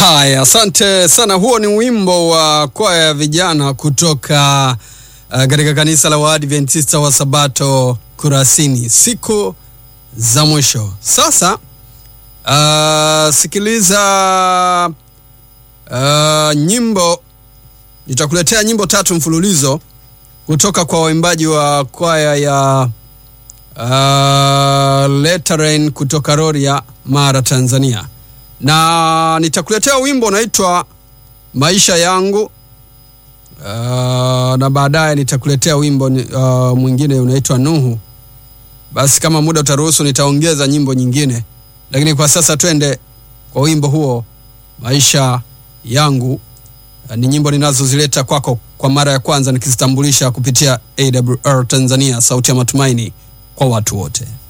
Haya, asante sana. Huo ni wimbo wa kwaya ya vijana kutoka uh, katika kanisa la Waadventista wa Sabato Kurasini, siku za mwisho. Sasa uh, sikiliza uh, nyimbo, nitakuletea nyimbo tatu mfululizo kutoka kwa waimbaji wa kwaya ya uh, Leteren kutoka Rorya, Mara, Tanzania na nitakuletea wimbo unaitwa maisha yangu. Uh, na baadaye nitakuletea wimbo uh, mwingine unaitwa Nuhu. Basi kama muda utaruhusu, nitaongeza nyimbo nyingine, lakini kwa sasa twende kwa wimbo huo maisha yangu. Uh, ni nyimbo ninazozileta kwako kwa mara ya kwanza nikizitambulisha kupitia AWR Tanzania, sauti ya matumaini kwa watu wote.